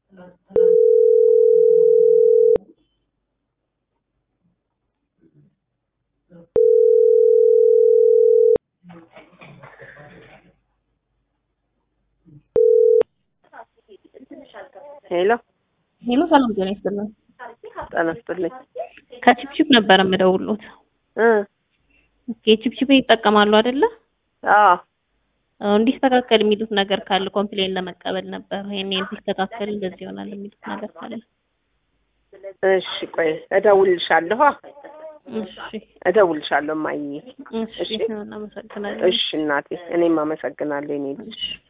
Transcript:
ሄሎ ሄሎ፣ ሰላም ጤና ይስጥልን። ጤና ይስጥልኝ ከቺፕቺፕ ነበር የምደውሉት። እ ኦኬ፣ ቺፕቺፕ ይጠቀማሉ አይደለ? አዎ አዎ፣ እንዲስተካከል የሚሉት ነገር ካለ ኮምፕሌን ለመቀበል ነበር። ይሄን እንዲስተካከል እንደዚህ ይሆናል የሚሉት ነገር ካለ። እሺ ቆይ እደውልልሻለሁ አ እሺ፣ እደውልልሻለሁ እማዬ እሺ፣ እናመሰግናለን። እሺ እናቴ እኔም አመሰግናለሁ የኔ ልጅ እሺ